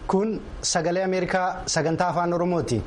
kun sagalee ameerikaa sagantaa afaan oromooti.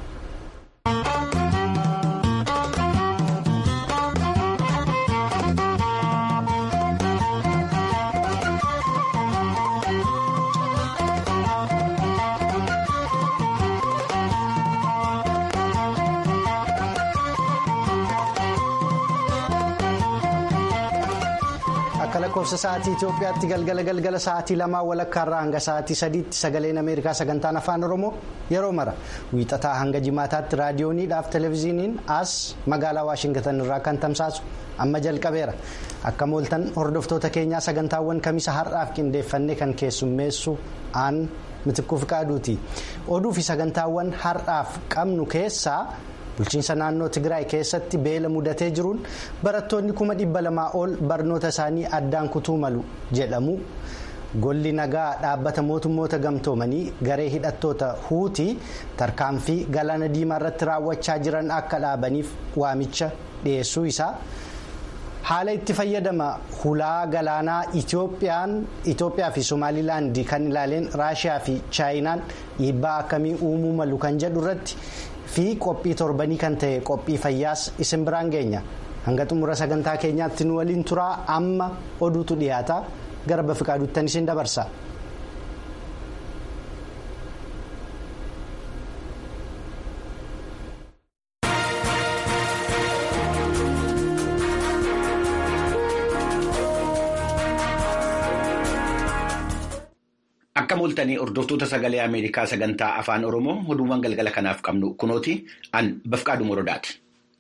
akka lakkoofsa sa'aatii Itoophiyaatti galgala galgala sa'aatii lamaa walakkaarraa hanga sa'aatii sadiitti sagaleen Ameerikaa sagantaan afaan Oromoo yeroo mara wiixataa hanga jimaataatti raadiyooniidhaaf televezyiiniin as magaalaa Waashingitan irraa kan tamsaasu amma jalqabeera akka mooltan hordoftoota keenyaa sagantaawwan kamisa har'aaf qindeeffannee kan keessummeessu aan mitikkuu fiqaaduuti oduu fi sagantaawwan har'aaf qabnu keessaa. bulchiinsa naannoo tigraay keessatti beela mudatee jiruun barattoonni kuma dhibba lamaa ol barnoota isaanii addaan kutuu malu jedhamu golli nagaa dhaabbata mootummoota gamtoomanii garee hidhattoota huutii tarkaanfii galaana diimaa irratti raawwachaa jiran akka dhaabaniif waamicha dhiyeessuu isaa haala itti fayyadama hulaa galaanaa itoophiyaa fi somaalilaand kan ilaaleen raashiyaa fi chaayinaan dhiibbaa akkamii uumuu malu kan jedhu irratti. fi qophii torbanii kan ta'e qophii fayyaas isin biraan geenya hanga xumura sagantaa keenyaatti nu waliin turaa amma oduutu dhiyaata gara bafiqaaduuttan isin dabarsa. Akka mooltanii hordoftoota sagalee Ameerikaa sagantaa afaan Oromoo oduuwwan galgala kanaaf qabnu kunooti an bafqaadhu morodaati.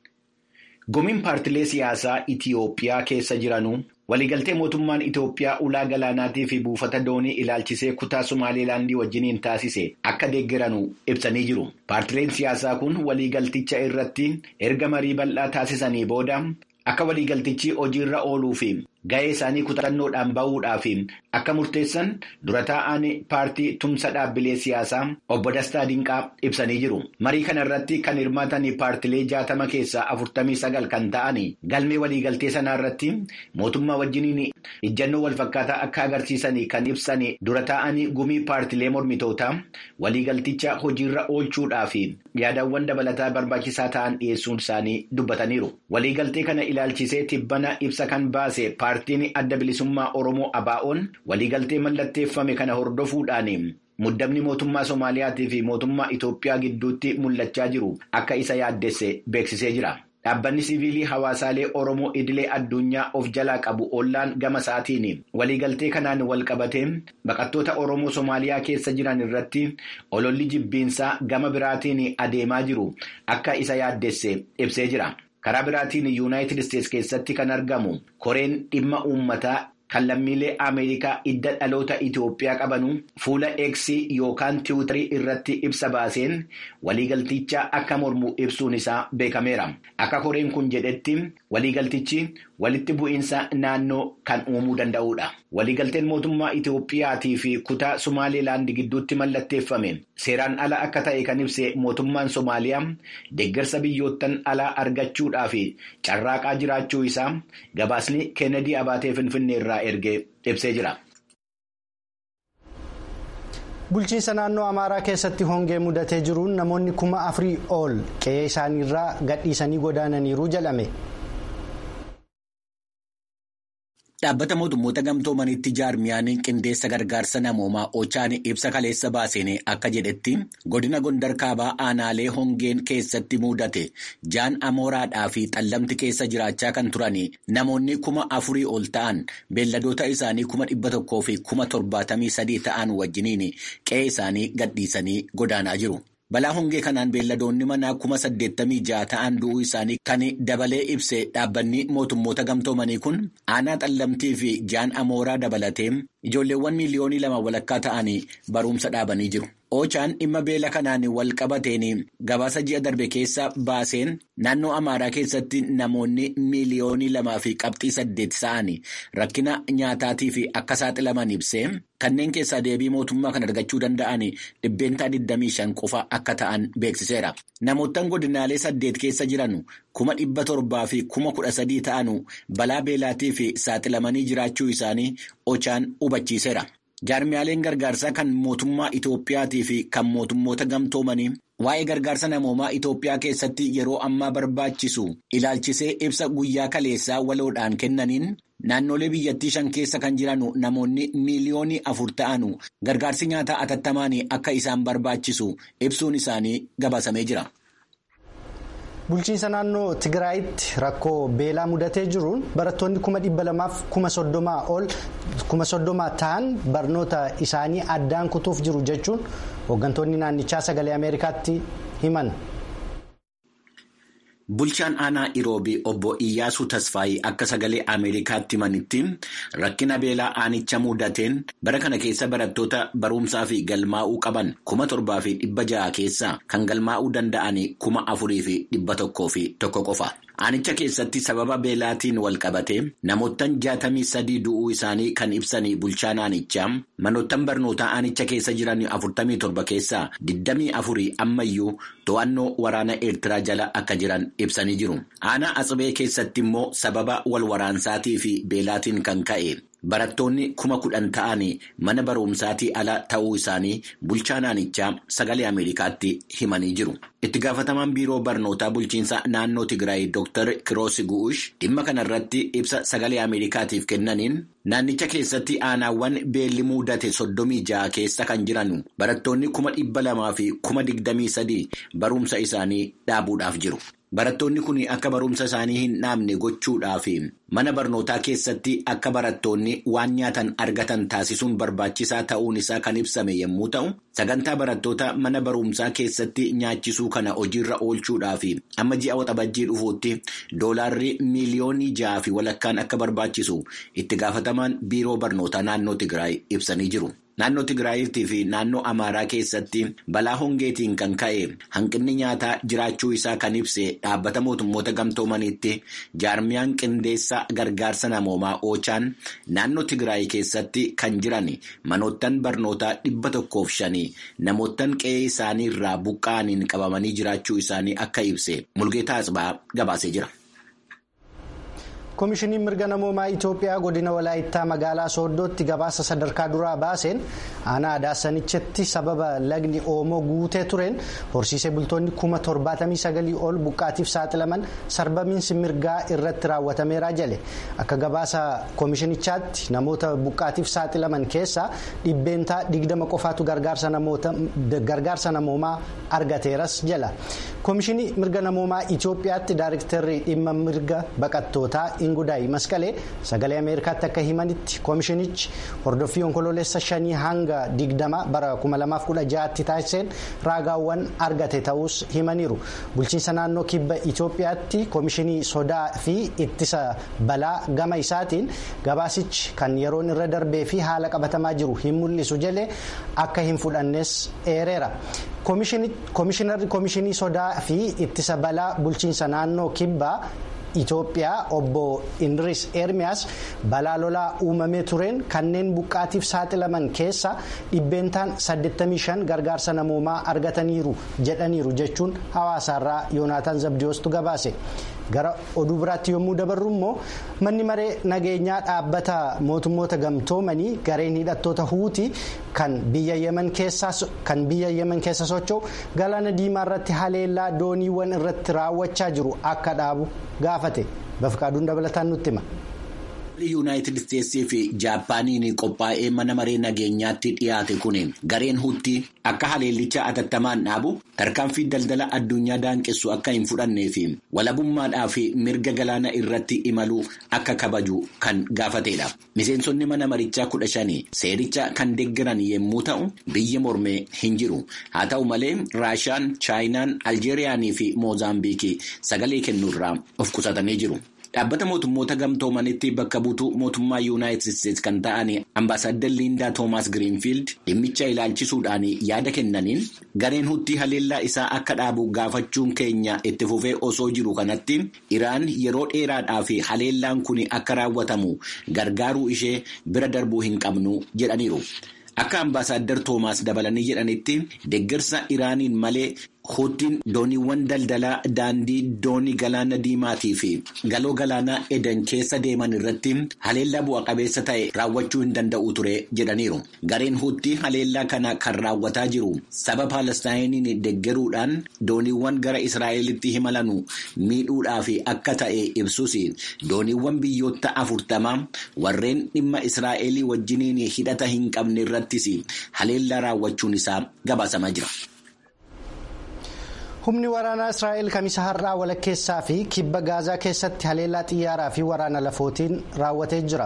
Gumiin paartilee siyaasaa Itiyoophiyaa keessa jiranuu waliigaltee mootummaan Itiyoophiyaa ulaa galaanaatii fi buufata doonii ilaalchisee kutaa Somaalilaandii wajjiniin taasise akka deeggaranuu ibsanii jiru. Paartileen siyaasaa kun waliigalticha irratti erga marii bal'aa taasisanii booda akka waliigaltichi hojiirra ooluu fi ga'ee isaanii kutannoodhaan bahuudhaaf akka murteessan dura taa'an paartii tumsa dhaabbilee siyaasaa obbo Dastaa Dinqaa ibsanii jiru. Marii kana irratti kan hirmaatan paartilee jaatama keessaa afurtamii sagal kan ta'an galmee waliigaltee sanaa irratti mootummaa wajjiniin ijjannoo walfakkaataa akka agarsiisan kan ibsan dura taa'an gumii paartilee mormitootaa waliigalticha hojiirra oolchuudhaaf yaadawwan dabalataa barbaachisaa ta'an dhiyeessuun isaanii dubbataniiru. Waliigaltee kana ilaalchisee tibbana ibsa kan baase paartiin adda bilisummaa Oromoo ABO'n waliigaltee mallatteeffame kana hordofuudhaan muddamni mootummaa Soomaaliyaatii fi mootummaa Itoophiyaa gidduutti mul'achaa jiru akka isa yaaddesse beeksisee jira. Dhaabbanni siviilii hawaasaalee Oromoo idilee addunyaa of jalaa qabu ollaan gama isaatiin waliigaltee kanaan wal qabatee baqattoota Oromoo Soomaaliyaa keessa jiran irratti ololli jibbiinsaa gama biraatiin adeemaa jiru akka isa yaaddesse ibsee jira. Karaa biraatiin yuunaayitid isteetsi keessatti kan argamu koreen dhimma uummataa kan lammiilee Ameerikaa idda dhaloota Itoophiyaa qabanu fuula Eksii yookaan tiwutarii irratti ibsa baaseen waliigalticha akka mormu ibsuun isaa beekameera. Akka koreen kun jedhetti waliigaltichi walitti bu'iinsa naannoo kan uumuu danda'udha. Waliigalteen mootummaa Itoophiyaatii fi kutaa Somaalilaand gidduutti mallatteeffame seeraan ala akka ta'e kan ibse mootummaan Somaaliyaa deeggarsa biyyoottan alaa argachuudhaaf carraaqaa jiraachuu isaa gabaasni Keenedii Abaatee Finfinnee irraa ergee ibsee jira. Bulchiinsa naannoo Amaaraa keessatti hongee mudatee jiruun namoonni kuma afurii ol qe'ee isaaniirraa gadhiisanii godaananiiru jedhame. Dhaabbata mootummoota gamtoomanitti jaarmiyaan qindeessa gargaarsa namoomaa Ochaan ibsa kaleessa baaseen akka jedhetti godina Gondar kaabaa aanaalee hongeen keessatti mudate jaan amooraadhaa fi xallamti keessa jiraachaa kan turan namoonni kuma afurii ol ta'an beelladoota isaanii kuma dhibba tokkoo fi kuma torbaatamii sadii ta'an wajjiniin qe'ee isaanii gadhiisanii godaanaa jiru. Balaa hongee kanaan beelladoonni manaa kuma saddeettamii ja'a ta'an du'uu isaanii kan dabalee ibse dhaabbanni mootummoota gamtoomanii kun aanaa xallamtii fi jaan amooraa dabalatee ijoolleewwan miiliyoonii lama walakkaa ta'anii barumsa dhaabanii jiru. Ochaan dhimma beela kanaan wal qabateen gabaasa ji'a darbe keessa baaseen naannoo Amaaraa keessatti namoonni miiliyoonii lamaa fi qabxii saddeet ta'an rakkina nyaataatii fi akka saaxilaman ibsee kanneen keessaa deebii mootummaa kan argachuu danda'an dhibbeentaa 25 qofa akka ta'an beeksiseera. Namoottan godinaalee saddeet keessa jiran kuma dhibba torbaa fi kuma kudha sadii ta'an balaa beelaatii fi saaxilamanii jiraachuu isaanii Ochaan hubachiiseera. Jaarmiyaaleen gargaarsaa kan mootummaa Itoophiyaatii fi kan mootummoota gamtoomanii waa'ee gargaarsa namoomaa Itoophiyaa keessatti yeroo ammaa barbaachisu ilaalchisee ibsa guyyaa kaleessaa waloodhaan kennaniin naannolee biyyattii shan keessa kan jiran namoonni miiliyoonii afur ta'an gargaarsi nyaataa atattamaan akka isaan barbaachisu ibsuun isaanii gabaasamee jira. Bulchiinsa naannoo Tigraayitti rakkoo beelaa mudatee jiruun barattoonni kuma dhibba lamaaf kuma soddomaa ol kuma soddomaa ta'an barnoota isaanii addaan kutuuf jiru jechuun hooggantoonni naannichaa sagalee Ameerikaatti himan. Bulchaan aanaa Iroobii obbo Iyyaasuu Tasfaayii akka sagalee Ameerikaatti himanitti rakkina beelaa aanicha mudateen bara kana keessa barattoota barumsaa fi galmaa'uu qaban kuma torbaa fi dhibba ja'a keessaa kan galmaa'uu danda'an kuma afurii fi dhibba tokkoo fi tokko qofa. Aanicha keessatti sababa beelaatiin wal qabate namoottan jaatamii sadii du'uu isaanii kan ibsan bulchaan aanichaa manoottan barnootaa aanicha keessa jiran afurtamii torba keessaa digdamii afurii ammayyuu to'annoo waraana eertiraa jala akka jiran ibsanii jiru. Aanaa Atsibee keessatti immoo sababa wal waraansaatii fi beelaatiin kan ka'e. Barattoonni kuma kudhan ta'anii mana barumsaatii ala ta'uu isaanii bulchaan aanichaa sagalee Ameerikaatti himanii jiru. Itti gaafatamaan biiroo barnootaa bulchiinsa naannoo Tigraay Dr. Kiroos Gu'ush dhimma kanarratti ibsa sagalee Ameerikaatiif kennaniin naannicha keessatti aanaawwan beelli mudate soddomii ja'a keessa kan jiran barattoonni kuma dhibba lamaa fi kuma digdamii sadii barumsa isaanii dhaabuudhaaf jiru. Barattoonni kun akka barumsa isaanii hin dhaabne gochuudhaaf mana barnootaa keessatti akka barattoonni waan nyaatan argatan taasisuun barbaachisaa ta'uun isaa kan ibsame yommuu ta'u, sagantaa barattoota mana barumsaa keessatti nyaachisuu kana hojiirra oolchuudhaaf amma ji'a waxabajjii dhufuutti doolaarri miiliyoonii ja'a fi walakkaan akka barbaachisu itti gaafatamaan biiroo barnootaa naannoo Tigraay ibsanii jiru. Naannoo Tigraayittii fi naannoo Amaaraa keessatti balaa hongeetiin kan ka'e hanqinni nyaataa jiraachuu isaa kan ibse dhaabbata mootummoota gamtoomaniitti jaarmiyaan qindeessa gargaarsa namoomaa oochaan naannoo Tigraay keessatti kan jiran manoottan barnootaa dhibba tokkoof shanii namoottan qe'ee isaanii irraa buqqa'aniin qabamanii jiraachuu isaanii akka ibse Mulgeetaa Asbaa gabaasee jira. koomishiniin mirga namoomaa itiyoophiyaa godina walaayittaa magaalaa sooddootti gabaasa sadarkaa duraa baaseen aanaa adaasanichatti sababa lagni oomoo guutee tureen horsiisee bultoonni kuma torbaatamii sagalii ol buqqaatiif saaxilaman sarbamiinsi mirgaa irratti raawwatameera jale akka gabaasa koomishinichaatti namoota buqqaatiif saaxilaman keessaa dhibbeentaa digdama qofaatu gargaarsa namoomaa argateeras jala koomishinii mirga namoomaa itiyoophiyaatti daayiriktarri dhimma mirga baqattootaa. Ingudaay Masqalee sagalee Ameerikaatti akka himanitti koomishinichi hordoffii onkoloolessa shanii hanga digdama bara 2016tti taasiseen raagaawwan argate ta'us himaniiru. Bulchiinsa naannoo kibba Itoophiyaatti koomishinii sodaa fi ittisa balaa gama isaatiin gabaasichi kan yeroon irra darbee fi haala qabatamaa jiru hin mul'isu jedhe akka hin fudhannes eereera. Koomishinarri koomishinii sodaa fi ittisa balaa bulchiinsa naannoo kibbaa. Itoophiyaa obbo Indiris Ermiyaas balaa lolaa uumamee tureen kanneen buqqaatiif saaxilaman keessa dhibbeentaan 85 gargaarsa namoomaa argataniiru jedhaniiru jechuun hawaasaarraa Yoonaataan Zabdiyoostu gabaase. Gara oduu biraatti yommuu dabarru immoo manni maree nageenyaa dhaabbata mootummoota gamtoomanii gareen hidhattoota huutii kan biyya yemen keessa socho'u galaana diimaa irratti haleellaa dooniiwwan irratti raawwachaa jiru akka dhaabu gaafate bafqaaduun dabalataan nutti hima. yuunaayitid isteetsii fi jaappaaniin qophaa'ee mana maree nageenyaatti dhiyaate kun gareen huutii akka haleellicha atattamaan dhaabu tarkaanfii daldala addunyaa daanqessu akka hin fudhannee fi walabummaadhaa fi mirga galaana irratti imaluu akka kabaju kan gaafatedha. Miseensonni mana marichaa kudha shanii seericha kan deeggaran yommuu ta'u biyya mormee hin jiru. Haa ta'u malee Raashaan, Chaayinaan, Aljeeriyaanii fi Moozaambiikii sagalee kennuurraa of qusatanii jiru. Dhaabbata mootummoota gamtoomanitti bakka buutuu mootummaa yuunaayitid isteetsi kan ta'an ambaasaadder Liindaa Toomaas Giriinfiild dhimmicha ilaalchisuudhaan yaada kennaniin gareen huutii haleellaa isaa akka dhaabu gaafachuun keenya itti fufee osoo jiru kanatti Iraan yeroo dheeraadhaaf haleellaan kun akka raawwatamu gargaaruu ishee bira darbuu hin qabnu jedhaniiru. Akka ambaasaadder Toomaas dabalanii jedhanitti deeggarsa Iraaniin malee Huuttiin dooniiwwan daldalaa daandii doonii galaana diimaatii fi galoo galaanaa edan keessa deeman irratti haleellaa bu'a qabeessa ta'e raawwachuu hin danda'u ture jedhaniiru. Gareen huuttii haleellaa kana kan raawwataa jiru saba Paalestaayiiniin deggeruudhaan dooniiwwan gara Israa'elitti imalan miidhuudhaaf akka ta'e ibsus dooniiwwan biyyoota afurtamaa warreen dhimma Israa'elii wajjiniin hidhata hin qabne irrattis haleellaa raawwachuun isaa gabaasamaa jira. humni waraanaa israa'el kamisa har'aa walakkeessaa fi kibba gaazaa keessatti haleellaa xiyyaaraa fi waraana lafootiin raawwatee jira.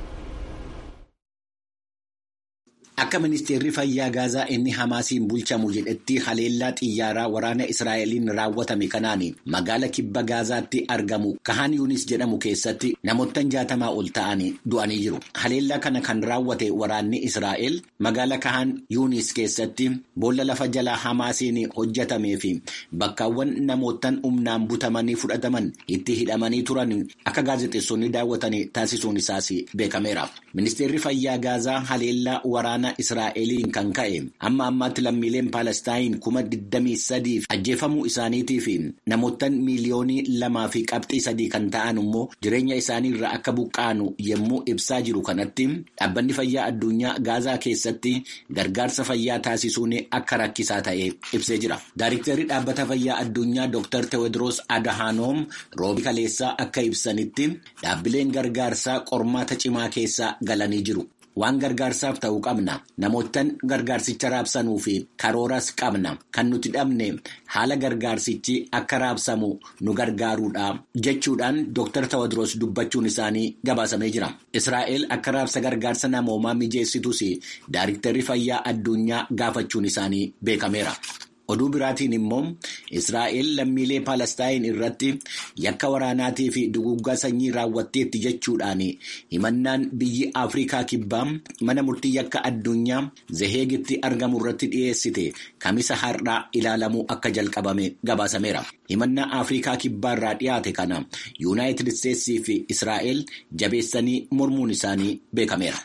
Akka ministeerri fayyaa gaazaa inni Hamaasiin bulchamu jedhetti haleellaa xiyyaaraa waraana Israa'eliin raawwatame kanaan magaala kibba gaazaatti argamu Kahaan Yuunis jedhamu keessatti namoottan jaatamaa ol ta'an du'anii jiru. Haleellaa kana kan raawwate waraanni Israa'el magaala Kahaan Yuunis keessatti boolla lafa jalaa Hamaasiin hojjetamee fi bakkaawwan namoottan humnaan butamanii fudhataman itti hidhamanii turan akka gaazexeessonni daawwatan taasisuun isaas beekameera. Ministeerri fayyaa gaazaa haleellaa waraana Israa'eliin kan ka'e amma ammaatti lammiileen Paalestaayin kuma 23 ajjeefamuu isaaniitii fi namoottan miiliyoonii lamaa fi qabxii sadii kan ta'an immoo jireenya isaanii irraa akka buqqaanu yommuu ibsaa jiru kanatti dhaabbanni fayyaa addunyaa gaazaa keessatti gargaarsa fayyaa taasisuun akka rakkisaa ta'e ibsee jira. Daayiriktarri dhaabbata fayyaa addunyaa Dr. Tewodiroos Adahanoom roobi kaleessaa akka ibsanitti dhaabbileen gargaarsaa qormaata cimaa keessa galanii jiru. Waan gargaarsaaf ta'u qabna. Namoottan gargaarsicha raabsanuu fi karooras qabna. Kan nuti dhabne haala gargaarsichi akka raabsamu nu gargaaruudha. Jechuudhaan Dr. Tewodiroos dubbachuun isaanii gabaasamee jira. Israa'el akka raabsa gargaarsa namoomaa mijeessitus Daayiriktarri fayyaa addunyaa gaafachuun isaanii beekameera. Oduu biraatiin immoo Israa'el lammiilee Paalestaayin irratti yakka waraanaatii fi duguggaa sanyii raawwatteetti jechuudhaan himannaan biyyi Afrikaa kibbaa mana murtii yakka addunyaa Zeheegitti argamu irratti dhiyeessite kamisa har'aa ilaalamuu akka jalqabame gabaasameera. Himannaa Afrikaa kibbaa irraa dhiyaate kana Yuunaayitid Isteetsii fi Israa'el jabeessanii mormuun isaanii beekameera.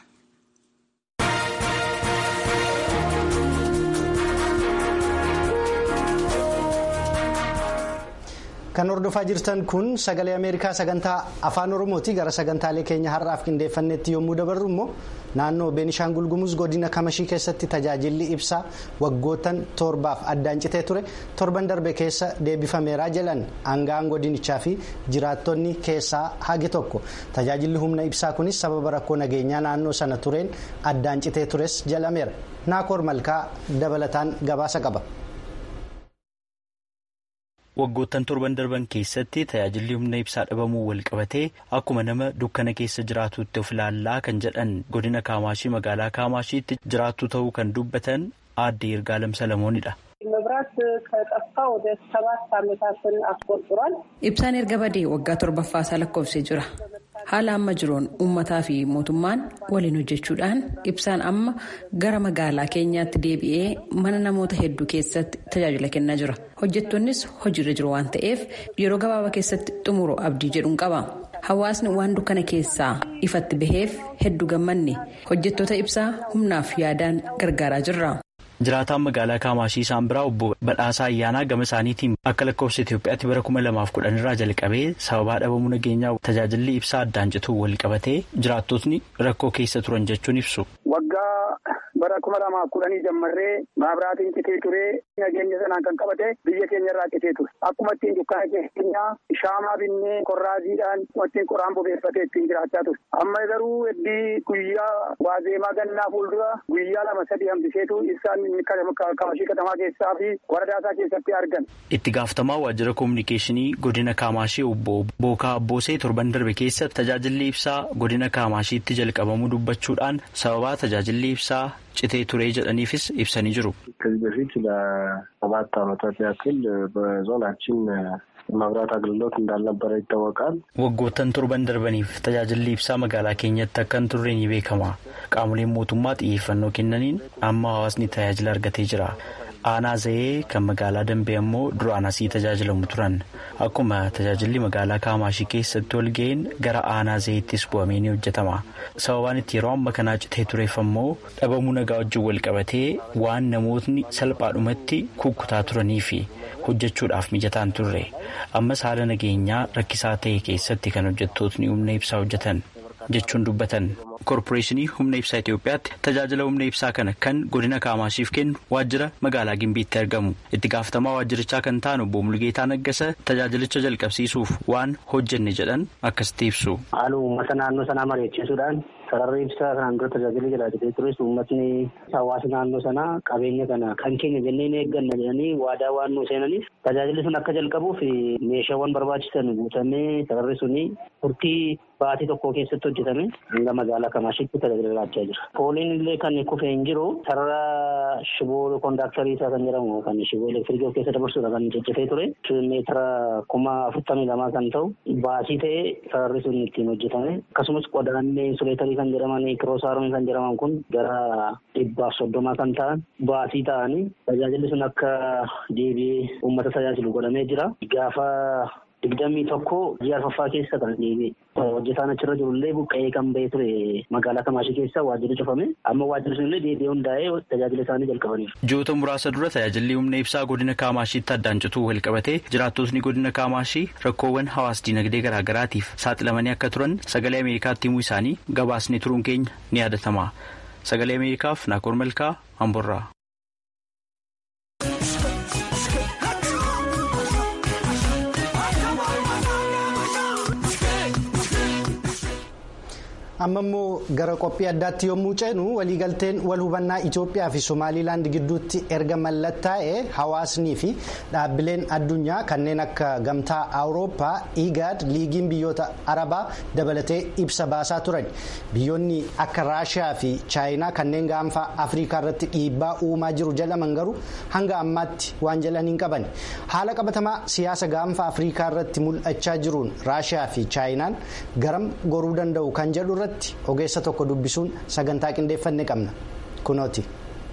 Kan hordofaa jirtan kun sagalee Ameerikaa sagantaa afaan Oromooti. Gara sagantaalee keenya har'aaf qindeeffannetti yommuu dabarru immoo naannoo Beenishaangul Gumuz godina Kamashii keessatti tajaajilli ibsaa waggootan torbaaf addaan citee ture torban darbe keessa deebifameeraa jedhan aangaan godinichaa fi jiraattonni keessaa hagi tokko. Tajaajilli humna ibsaa kunis sababa rakkoo nageenyaa naannoo sana tureen addaan citee tures jedhameera. Naakoor Malkaa dabalataan gabaasa qaba. waggoottan torban darban keessatti tajaajilli humna ibsaa dhabamuu wal qabatee akkuma nama dukkana keessa jiraatutti of ilaallaa kan jedhan godina kaamaashii magaalaa kaamashiitti jiraattu ta'uu kan dubbatan aadde yirgaalem salamoonidha. ibsaan erga badee waggaa torbaffaasaa lakkoofsee jira haala amma jiruun uummataa fi mootummaan waliin hojjechuudhaan ibsaan amma gara magaalaa keenyaatti deebi'ee mana namoota hedduu keessatti tajaajila kennaa jira hojjettoonnis hojiirra jiru waan ta'eef yeroo gabaabaa keessatti xumuru abdii jedhuun qaba hawaasni waan dukkana keessaa ifatti baheef hedduu gammanne hojjettoota ibsaa humnaaf yaadaan gargaaraa jirra. jiraataan magaalaa kaamaashii isaan biraa obbo badhaasaa ayyaanaa gama isaaniitiin akka lakkoofsa itiyoophiyaatti bara kuma lamaaf kudhan irraa jalqabee sababaa dhabamuu nageenyaa tajaajilli ibsaa addaan cituu wal qabatee jiraattotni rakkoo keessa turan jechuun ibsu. waggaa bara kuma lamaaf kudhanii jammarree maabiraatiin citee turee nageenya sanaan kan qabate biyya keenya irraa citee ture akkuma ittiin dukkaana keenya shaamaa binnee korraaziidhaan ittiin qoraan bobeeffatee ittiin jiraachaa ture amma garuu heddii guyyaa waazeemaa gannaa fuuldura guyyaa lama sadii hambiseetu ibsaan kaamashii katamaa keessaa fi waradaasaa keessatti argan. itti gaafatamaa waajjira koominikeeshinii godina kaamaashii obbo bookaa abboosee torban darbe keessa tajaajilli ibsaa godina kaamashiitti jalqabamuu dubbachuudhaan sababaa tajaajilli ibsaa citee turee jedhaniifis ibsanii jiru. ከዚህ በፊት ለሰባት ዓመታት ያክል በዞናችን መብራት አገልግሎት እንዳልነበረ ይታወቃል። waggoottan torban darbaniif tajaajilli ibsaa magaalaa keenyatti akka hin turre ni beekama qaamoleen mootummaa xiyyeeffannoo kennaniin amma hawaasni tajaajila argatee jira aanaa zayee kan magaalaa dambee ammoo duraan asii tajaajilamu turan akkuma tajaajilli magaalaa kaamaashii keessatti ol ga'een gara aanaa zayeettis bu'amee ni hojjetama sababaan itti yeroo amma kanaa citee tureef ammoo dhabamuu nagaa wajjin wal qabatee waan namootni salphaadhumatti kukkutaa turanii fi hojjechuudhaaf mijataan turre ammas haala nageenyaa rakkisaa ta'e keessatti kan hojjettootni humna ibsaa hojjetan jechuun dubbatan. koorporeeshinii humna ibsaa Itoophiyaatti tajaajila humna ibsaa kana kan godina Kaamaashiif kennu waajjira magaalaa Gimbiitti argamu. Itti gaafatamaa waajjirichaa kan ta'an obbo Mulgeetaa Naggasa tajaajilicha jalqabsiisuuf waan hojjenne jedhan akkasitti ibsu. Haala uummata naannoo sanaa mari'achiisuudhaan sararri ibsaa kanaan dura tajaajila jiraatee tures uummatni hawaasa naannoo sanaa qabeenya kana kan keenya jennee ni eegganna jedhanii waadaa waan nu seenaniif tajaajilli sun akka jalqabuuf meeshaawwan barbaachisan guutamee sararri suni turtii baatii tokko keessatti hojjetame hanga magaalaa Kamaashitti tajaajila laachaa jira. Pooliin illee kan kufee hin jiru sarara shiboo koondaaktarii isaa kan jedhamu kan shiboo elektiriikii of keessa dabarsuudha kan ciccitee ture. meetira kuma afurtamii lamaa kan ta'u baasii ta'ee sararri sun ittiin hojjetame. Akkasumas qodaan insuleetarii kan jedhaman kiroosaaronni kan jedhaman kun gara dhibbaaf soddomaa kan ta'an baasii ta'anii tajaajilli sun akka deebi'ee uummata tajaajilu godhamee jira. Gaafa digdamii tokko ji'a arfaffaa keessa kan deebi'e. Hojjetaan achirra jirullee buqqa'ee kan ba'ee ture magaalaa Kamaashii keessa waajjirri cufame amma waajjirri sunillee deebi'ee hundaa'ee tajaajila isaanii jalqabaniiru. Ji'oota muraasa dura tajaajilli humna ibsaa godina Kaamashiitti addaan cituu wal qabatee jiraattotni godina Kaamashii rakkoowwan hawaas dinagdee garaagaraatiif saaxilamanii akka turan sagalee Ameerikaatti himuu isaanii gabaasni turuun keenya ni yaadatama. Sagalee Ameerikaaf Naakoor Malkaa Amborraa. amma immoo gara qophii addaatti yommuu ceenu waliigalteen wal hubannaa Itoophiyaa fi Somaaliilaand gidduutti erga mallattaa'e hawaasnii fi dhaabbileen addunyaa kanneen akka gamtaa awurooppaa igaad liigiin biyyoota arabaa dabalatee ibsa baasaa turan biyyoonni akka raashiyaa fi chaayinaa kanneen gaanfa afrikaa irratti dhiibbaa uumaa jiru jedhaman garuu hanga ammaatti waan jedhan hin qaban haala qabatamaa siyaasa gaanfa afrikaa irratti mul'achaa jiruun raashiyaa fi chaayinaan garam goruu danda'u kan jedhu irratti ogeessa tokko dubbisuun sagantaa qindeeffanne qabna kunooti.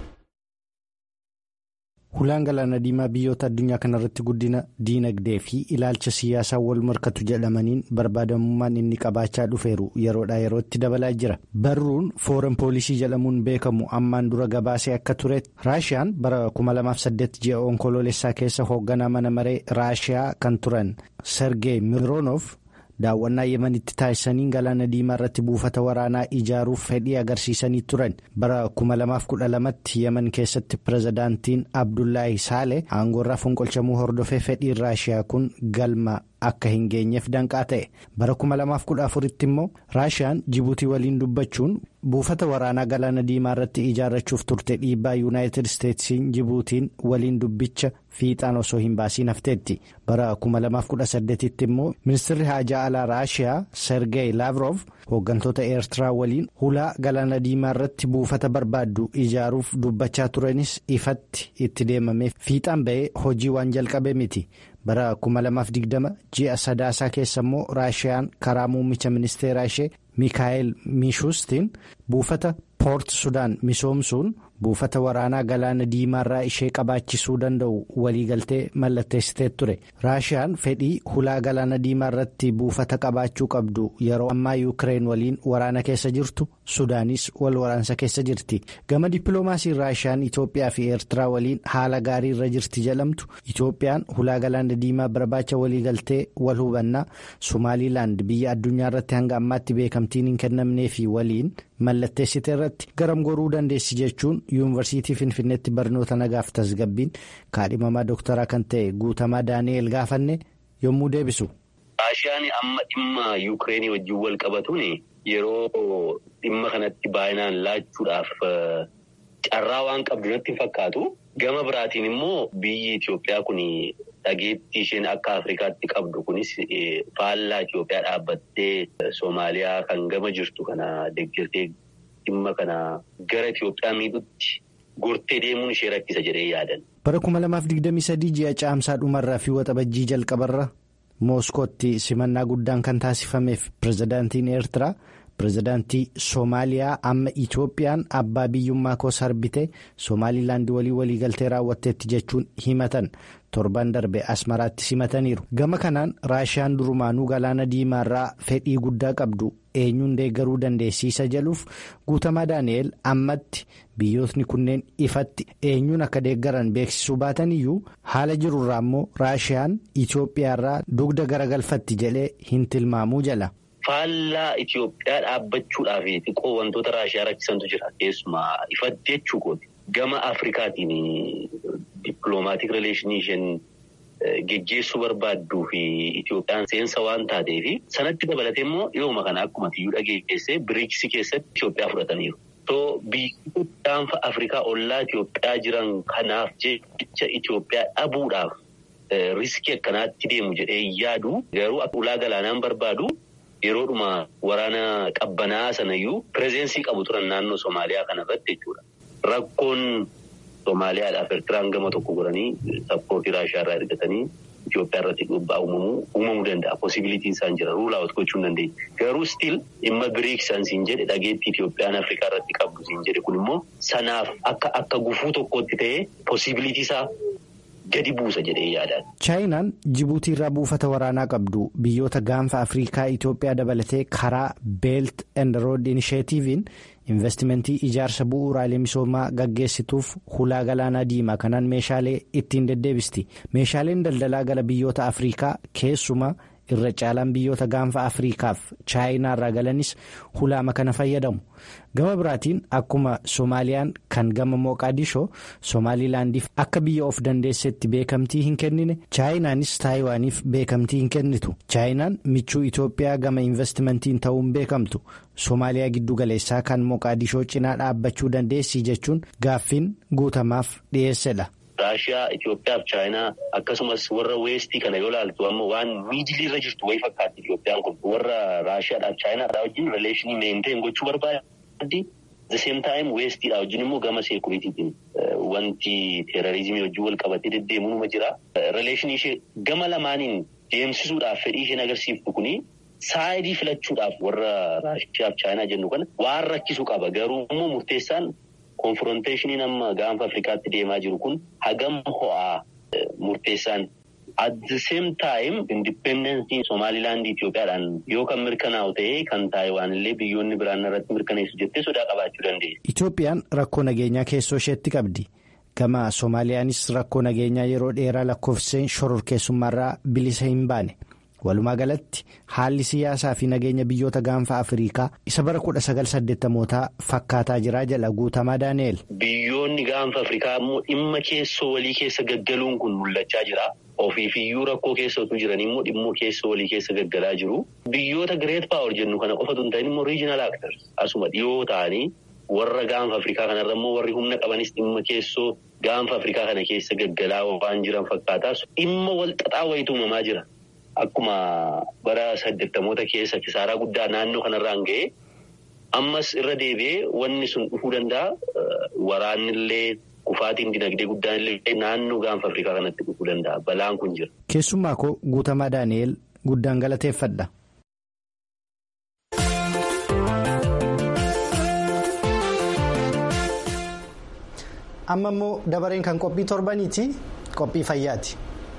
Hulaan galaana diimaa biyyoota addunyaa kanarratti guddina diinagdee fi ilaalcha siyaasaa wal morkatu jedhamaniin barbaadamummaan inni qabaachaa dhufeeru yeroodhaa yerootti dabalaa jira. Barruun fooran poolisii jedhamuun beekamu ammaan dura gabaasee akka turetti raashiyaan bara 2008 ji'a onkoloolessaa keessa hoogganaa mana maree raashiyaa kan turan sergey mironoof. daawwannaa yemanitti taasisaniin galaana diimaa irratti buufata waraanaa ijaaruuf fedhii agarsiisanii turan bara 2012tti yeman keessatti pirezidaantiin abdullaahi saale aangoorraa fonqolchamuu hordofee fedhiin raashiyaa kun galma akka hin geenyeef danqaa ta'e bara 2014tti immoo raashiyaan jibuutii waliin dubbachuun buufata waraanaa galaana diimaa irratti ijaarrachuuf turte dhiibbaa yuunaayitid isteetsiin jibuutiin waliin dubbicha fiixaan osoo hin baasiin hafteetti bara 2018tti immoo ministirri haajaa alaa raashiyaa sergey laavrov hooggantoota eertiraa waliin hulaa galaana diimaa irratti buufata barbaaddu ijaaruuf dubbachaa turanis ifatti itti deemamee fiixaan ba'ee hojii waan jalqabe miti. bara 2020 ji'a sadaasaa keessa immoo raashiyaan karaa muummicha ministeeraa ishee miikaa'el miishustiin buufata poort sudaan misoomsuun buufata waraanaa galaana diimaarraa ishee qabaachisuu danda'u waliigaltee mallatteessitee ture raashiyaan fedhii hulaa galaana diimaa irratti buufata qabaachuu qabdu yeroo ammaa yuukireen waliin waraana keessa jirtu sudaanis wal waraansa keessa jirti gama dippiloomaasiin raashiyaan itoophiyaa fi eertiraa waliin haala gaarii irra jirti jedhamtu itoophiyaan hulaa galaana diimaa barbaacha waliigaltee wal hubannaa somaaliilaand biyya addunyaa irratti hanga ammaatti beekamtiin hin kennamneefi waliin mallatteessite irratti garam goruu dandeessi jechuun yuunivarsiitii finfinneetti barnoota nagaaf tasgabbiin kaadhimamaa dooktaraa kan ta'e guutamaa daani'eel gaafanne yommuu deebisu. raashiyaan amma dhimma yuukireenii wajjin wal qabatuun yeroo dhimma kanatti baay'inaan laachuudhaaf carraa waan qabdu natti fakkaatu gama biraatiin immoo biyyi Itoophiyaa kun dhageettii isheen akka Afrikaatti qabdu kunis faallaa Itoophiyaa dhaabbattee Soomaaliyaa kan gama jirtu kana deeggartee dhimma kana gara Itoophiyaa miidhutti gortee deemuun ishee rakkisa jedhee yaadan. Bara 2023 ji'a caamsaa dhumarraa fi waxabajjii jalqabarra Mooskootti simannaa guddaan kan taasifameef pirezidaantiin Eertiraa pirezidaantii soomaaliyaa amma itoophiyaan abbaa biyyummaa koo sarbite soomaalilaandii walii waliigaltee raawwatteetti jechuun himatan torban darbe asmaraatti simataniiru gama kanaan raashiyaan durumaanuu galaana diimaarraa fedhii guddaa qabdu eenyuun deeggaruu dandeessiisa jedhuuf guutamaa daani'el ammatti biyyootni kunneen ifatti eenyuun akka deeggaran beeksisuu baatan iyyuu haala jirurraa immoo raashiyaan itoophiyaarraa dugda garagalfatti jedhee hin tilmaamuu jala. Faallaa Itoophiyaa dhaabbachuudhaaf xiqqoo wantoota raashiyaa rakkisantu jira keessumaa ifatti jechuu kooti. Gama Afrikaatiin dippiloomaatik rileeshinii isheen geggeessuu barbaadduu fi Itoophiyaan seensa waan taateef sanatti dabalatee immoo dhiyooma kana akkuma tiyyuu dhageessee biriiksii keessatti Itoophiyaa fudhataniiru. So biyyoota gaanfa Afrikaa ollaa Itoophiyaa jiran kanaaf jecha Itoophiyaa dhabuudhaaf riskii akkanaatti deemu jedhee yaadu garuu ulaa galaanaan barbaadu. Yeroodhuma waraana qabbanaa sanayyuu pirezeensii qabu turan naannoo Somaaliyaa kana irratti jechuudha. Rakkoon Somaaliyaadhaaf Eertiraan gama tokko godhanii sappoortii Raashiyaa irraa ergatanii Itoophiyaa irratti dhiibbaa uumamuu uumamuu danda'a. Posibilitiin isaan jira. Ruulaawwat gochuu hin dandeenye. Garuu stiil dhimma biriiksan siin jedhe dhageettii Itoophiyaan Afrikaa irratti qabdu siin jedhe kun immoo sanaaf akka akka gufuu tokkotti ta'ee posibilitii isaa. gadi buusa jedhee yaadaan. chaayinaan jibuutii irraa buufata waraanaa qabdu biyyoota gaanfa afriikaa itoophiyaa dabalatee karaa beelt and rood inisheetiiviin investimentii ijaarsa bu'uuraalee misoomaa gaggeessituuf hulaa galaanaa diimaa kanaan meeshaalee ittiin deddeebisti meeshaaleen daldalaa gara biyyoota afriikaa keessumaa irra caalaan biyyoota gaanfa afriikaaf chaayinaa irraa galanis hulaama kana fayyadamu gama biraatiin akkuma soomaaliyaan kan gama mooqaadishoo soomaalilaandiif akka biyya of dandeessetti beekamtii hin kennine chaayinaanis taayiwaaniif beekamtii hin kennitu chaayinaan michuu itoophiyaa gama investimentiin ta'uun beekamtu soomaaliyaa giddu galeessaa kan mooqaadishoo cinaa dhaabbachuu dandeessii jechuun gaaffiin guutamaaf dhiyeessedha. Raashiyaa, Itoophiyaa fi Chaayinaa akkasumas warra weestii kana yoo ilaaltu amma waan miidilii irra jirtu wayii fakkaatti Itoophiyaan kun warra Raashiyaadhaaf Chaayinaadhaa wajjin rileeshinii meenteen gochuu barbaaddi. The same time weestiidhaa wajjin immoo gama seekuriitiitiin wanti teerarizimii wajjin wal qabatee deddeemuu numa jira. Rileeshinii ishee gama lamaaniin deemsisuudhaaf fedhii isheen agarsiiftu kuni saayidii filachuudhaaf warra Raashiyaa fi Chaayinaa jennu kana waan rakkisuu qaba garuu immoo murteessaan. Konfronteeshiniin amma gaanfa Afrikaatti deemaa jiru kun hagam ho'aa murteessaan. At the same time indippendensiin Somaalilaandii Itoophiyaadhaan yoo kan mirkanaa'u ta'ee kan Taayiwaan illee biyyoonni biraan irratti mirkaneessu jettee sodaa qabaachuu dandeessi. Itoophiyaan rakkoo nageenyaa keessoo isheetti qabdi. Gama Soomaaliyaanis rakkoo nageenyaa yeroo dheeraa lakkoofseen shororkeessummaarraa bilisa hin baane. Walumaa galatti haalli siyaasaa fi nageenya biyyoota gaanfa Afrikaa isa bara kudha sagal saddeettamootaa fakkaataa jira jedha guutamaa Daani'el. Biyyoonni gaanfa Afrikaa immoo dhimma keessoo walii keessa gaggaluun kun mul'achaa jira. Ofiifiyyuu rakkoo keessa utuu jiran immoo dhimmoo keessoo walii keessa gaggalaa jiru. Biyyoota Greet Paawar jennu kana qofatu hin ta'in immoo Riijinaal Aktars asuma dhiyoo ta'anii warra gaanfa Afrikaa kanarra immoo warri humna qabanis dhimma keessoo gaanfa Afrikaa kana keessa gaggalaa waan jiran fakkaataa dhimma walxaxaa wayitu uumamaa jira. Akkuma bara saddeettamoota keessa kisaaraa guddaa naannoo kanarraan ga'e ammas irra deebi'ee wanni sun dhufuu danda'a. Waraannillee kufaatiin dinagdee guddaan illee naannoo gaanfa Afrikaa kanatti dhufuu danda'a. Balaan kun jira. Keessumaa koo guutamaa Daani'el guddaan galateeffadha. Amma immoo dabareen kan qophii torbaniiti qophii fayyaati.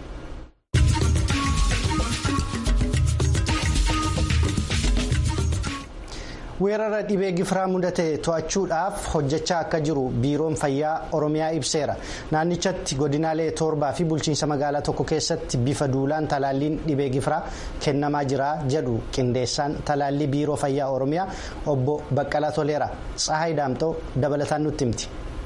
weerara dhibee gifiraa mudate to'achuudhaaf hojjechaa akka jiru biiroon fayyaa oromiyaa ibseera naannichatti godinaalee torbaa fi bulchiinsa magaalaa tokko keessatti bifa duulaan talaalliin dhibee gifiraa kennamaa jira jedhu qindeessaan talaallii biiroo fayyaa oromiyaa obbo baqqalaa toleera tsahaay daamxoo dabalataan nutti himti.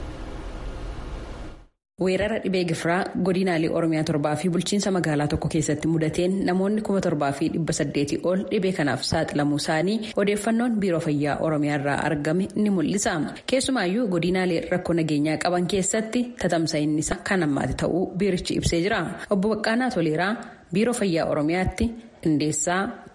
weerara dhibee gifiraa godinaalee oromiyaa torbaa fi bulchiinsa magaalaa tokko keessatti mudateen namoonni kuma torbaa fi dhibba saddeetii ol dhibee kanaaf saaxilamuu isaanii odeeffannoon biiroo fayyaa oromiyaa irraa argame ni mul'isa keessumaayyuu godinaalee rakkoo nageenyaa qaban keessatti tatamsa'inni isaa kan ammaati ta'uu biirichi ibsee jira obbo Baqqaanaa Toleeraa biiroo fayyaa oromiyaatti qindeessaa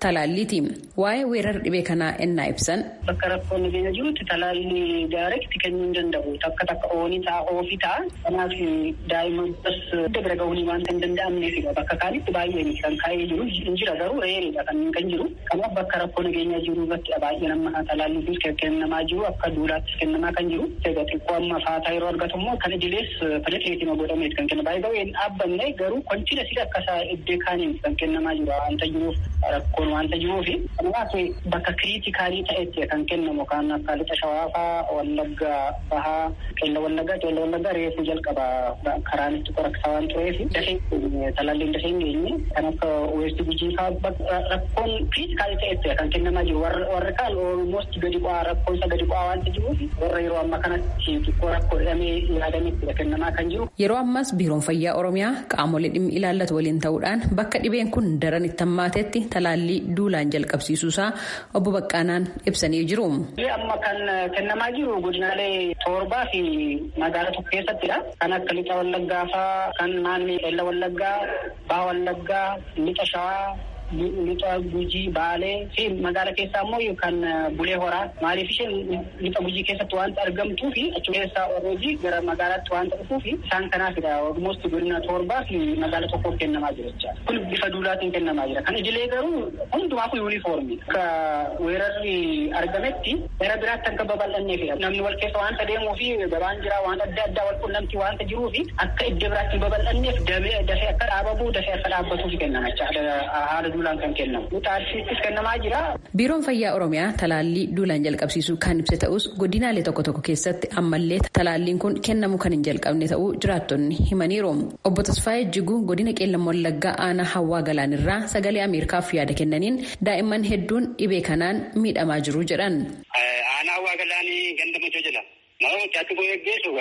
talaalliiti. Waa'ee weerara dhibee kanaa ennaa ibsan. Bakka rakkoon nageenya jirutti talaalli daarekti kennuu hin danda'u. Takka takka oonii ta'a oofii ta'a. Kanaaf daa'imman bas bira gahuu waanta hin danda'amneefidha. Bakka kaanitti baay'een kan kaa'ee jiru hin jira garuu reeridha kan kan jiru. Kanaaf bakka rakkoo nageenya jiru irratti baay'ee nama talaalli kun kennamaa jiru akka duulaattis kennamaa kan jiru. Egaa xiqqoo amma faataa yeroo argatu immoo kan idilees penetireetima godhameet kan kenna. Baay'ee baay'ee hin dhaabbanne garuu konchina sida akka iddee kaaniin kan kennamaa jiru waanta jiruuf rakkoon waanta jiruufi. Kanaaf bakka kiriitikaalii ta'etti kan kennamu kan akka lixa shawaafaa wallagga bahaa qeella wallaggaa qeella wallaggaa reefuu jalqaba karaan itti qoraksaa waan tureef dafee talaalliin dafee hin geenye kan akka weestii gujii fa'aa rakkoon kiriitikaalii ta'etti kan kennamaa jiru warri kaan olmost gadi bu'aa rakkoon isa gadi bu'aa waanta jiruuf warra yeroo amma kanatti xiqqoo rakkoo jedhamee yaadametti kennamaa kan jiru. Yeroo ammas biiroon fayyaa oromiyaa qaamolee dhimmi ilaallatu waliin ta'uudhaan bakka dhibeen kun daran itti hammaatetti talaallii duulaan jalqabsiisuusaa obbo Baqqaanaan ibsanii jiru. Amma kan kennamaa jiru godinaalee torbaa fi magaalaa tokko keessattidha. Kan akka lixa wallaggaa fa'aa kan naannoo qeella wallaggaa, baha wallaggaa, lixa shawaa. lixa gujii baalee fi magaala keessaa immoo kan bulee horaa maaliif isheen lixa gujii keessatti waanta argamtuu fi achi keessaa orreeji gara magaalaatti waanta dhufuu fi isaan kanaafidha ormost godina torbaa fi magaala tokkoof kennamaa jira jecha kun bifa duulaatiin kennamaa jira kan idilee garuu hundumaafuu yuunifoormi akka weerarri argametti gara biraatti akka babal'anneefidha namni wal keessa waanta deemuu fi gabaan jira waan adda addaa wal qunnamtii waanta jiruu fi akka iddoo biraatti hin babal'anneef dafee akka dhaabamu dafee akka dhaabbatuuf kennama haala duulaan kan kennamu. Xaarsiittis kennamaa jira. Biiroon Fayyaa Oromiyaa talaallii duulaan jalqabsiisuu kan ibse ta'us godinaalee tokko tokko keessatti ammallee talaalliin kun kennamu kan hin jalqabne ta'uu jiraattonni himaniiru. Obbo Tasfaayee Jiguu godina Qeellam Wallaggaa aanaa Hawwaa Galaanirraa sagalee Ameerikaaf yaada kennaniin daa'imman hedduun dhibee kanaan miidhamaa jiru jedhan. Aanaa Hawwaa Galaanii ganda machoo jira. Nama mucaatti boo eeggeessu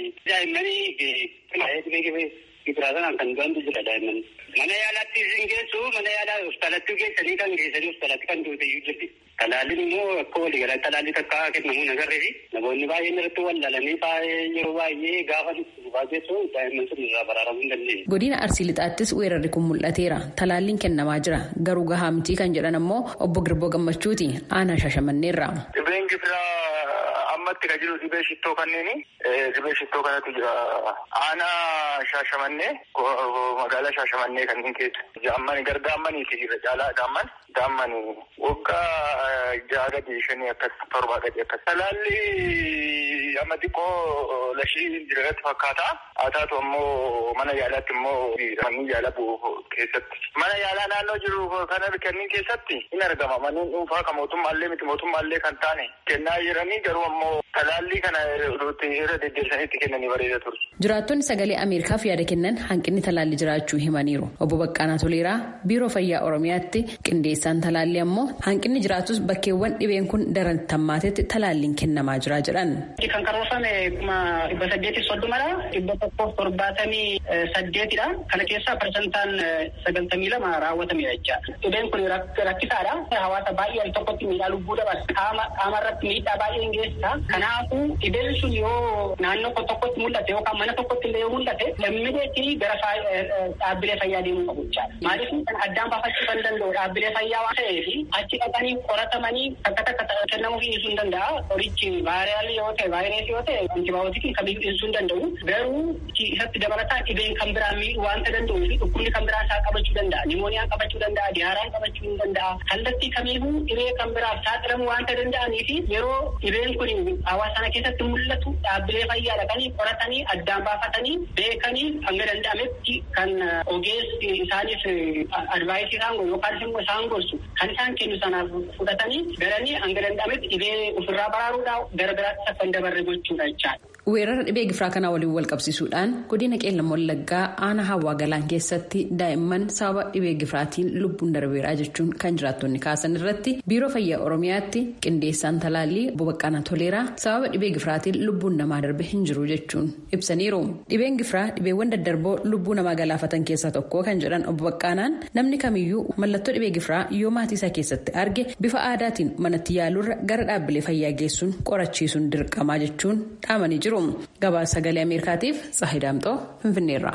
daa'immanii Gibiraasanaan kan du'antu jira daa'imman. Mana yaalaatti isin geessu mana yaalaa hospitaalatti geessanii kan geessanii hospitaalatti kan duute iyyuu jirti. Talaalliin immoo akka waliigalaa talaalli takka kennamu nagarree fi namoonni baay'een irratti wallaalanii baay'ee yeroo baay'ee gaafa dhufaa geessu daa'imman sun irraa baraaramuu hin dandeenye. Godina Arsii Lixaattis weerarri kun mul'ateera. Talaalliin kennamaa jira. Garuu gahaa mitii kan jedhan ammoo obbo Girboo Gammachuuti. Aanaa Shaashamanneerra. Dhibeen gibiraa ammatti kan jiru dhibee shittoo kanneeni. Dhibee shittoo kanatu jira. Aanaa Shaashamannee magaalaa Shaashamannee kanneen keessa. Jaammani gara daammaniiti jira caalaa daamman. Daammani waggaa ja'a gadi shanii akkas torbaa gadi akkas. Talaalli amma xiqqoo lashii jirarratti fakkaata. Haa taatu ammoo mana yaalaatti immoo manneen yaala bu'u keessatti. Mana yaalaa naannoo jiru kana kanneen keessatti hin argama. Manneen dhuunfaa kan mootummaallee miti mootummaallee kan taane kennaa jiranii garuu ammoo talaallii kana irra deddeebisaniitti kennanii bareeda ture. Jiraattonni sagalee Ameerikaaf yaada kennan hanqinni talaallii jiraachuu himaniiru. Obbo Baqqaanaa Toleeraa Biiroo Fayyaa Oromiyaatti qindeessaan talaallii ammoo hanqinni jiraatus bakkeewwan dhibeen kun daran hammaatetti talaalliin kennamaa jira jedhan. Kan karoorfame kuma dhibba saddeetiif soddomadha. Dhibba tokkoof torbaatamii saddeetidha. Kana keessaa parsantaan sagaltamii lama raawwatamedha jecha. Dhibeen kun rakkisaadha. Hawaasa baay'ee al tokkotti miidhaa lubbuu dabala. Qaama irratti miidhaa baay'ee geessisa. Kanaafuu dhibeen sun yoo naannoo tokkotti mul'ate yookaan mana tokkotti illee yoo mul'ate lammiileetii gara dhaabbilee fayyaa deemuu qabu jechaadha. Maaliif kan addaan baafachuu kan danda'u dhaabbilee fayyaa waan ta'eef achi dhaqanii qoratamanii takka takka kennamuu fi dhiisuu hin danda'a. Qorichi vaayiraalii yoo ta'e vaayirasii yoo ta'e antibaayotikii kamiyyuu dhiisuu hin danda'u. Garuu isatti dabalataan dhibeen kan biraa miidhuu waanta danda'uu fi dhukkubni kan biraa isaa qabachuu danda'a. Nimooniyaan qabachuu danda'a. Diyaaraan qabachuu hin danda'a. Kallattii kamiyyuu dhibee kan biraaf saaxilamuu waanta danda'anii fi yeroo dhibeen kun hawaasa sana keessatti mul'atu dhaabbilee fayyaa dhaqanii qoratanii addaan baafatanii beekanii hanga danda'ametti kan ogeessi isaaniif advaayisii isaan godhu yookaan immoo isaan gorsu kan isaan kennu sanaaf fudhatanii garanii hanga danda'ametti dhibee ofirraa baraaruudhaaf gara biraatti akka hin dabarre gochuudha jechaadha. Weerara dhibee gifiraa kanaa waliin wal qabsiisuudhaan godina qeellam wallaggaa aanaa hawwaa galaan keessatti daa'imman sababa dhibee gifiraatiin lubbuun darbeeraa jechuun kan jiraattonni kaasan irratti biiroo fayyaa oromiyaatti qindeessaan talaallii obbo Baqqaanaa Toleeraa sababa dhibee gifiraatiin lubbuun namaa darbe hin jiru jechuun ibsaniiru. Dhibeen gifiraa dhibeewwan daddarboo lubbuu namaa galaafatan keessaa tokko kan jedhan obbo Baqqaanaan namni kamiyyuu mallattoo dhibee gifiraa yoo maatii isaa keessatti arge bifa aadaatiin manatti yaaluurra gara dhaabbilee fayyaa geessuun qorachiisuun dirqamaa jechuun dhaamanii jiru. Gabaasa sagalee Ameerikaatiif Tsahidaamxoo Finfinneerraa.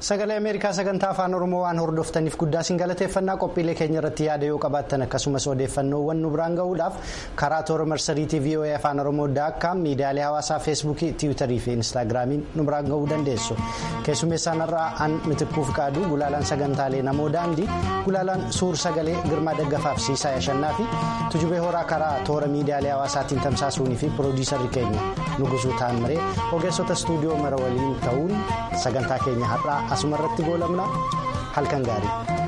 sagalee ameerikaa sagantaa afaan oromoo waan hordoftaniif guddaa isin galateeffannaa qophiilee keenya irratti yaada yoo qabaattan akkasumas odeeffannoowwan nu biraan gahuudhaaf karaa toora marsariitii voa afaan oromoo daakkaam miidiyaalee hawaasaa feesbuukii tiwiitarii fi instaagiraamiin nu biraan gahuu dandeessu keessummeessaan irraa an mitikkuuf qaaduu gulaalaan sagantaalee namoo daandii gulaalaan suur sagalee girmaa daggafaaf siisaa yashannaa fi tujubee horaa karaa toora miidiyaalee hawaasaatiin tamsaasuunii fi piroodiisarri keenya nugusuu taammiree ogeessota istuudiyoo mara waliin ta'uun sagantaa keenya har'aa asuma irratti goolabna halkan gaarii.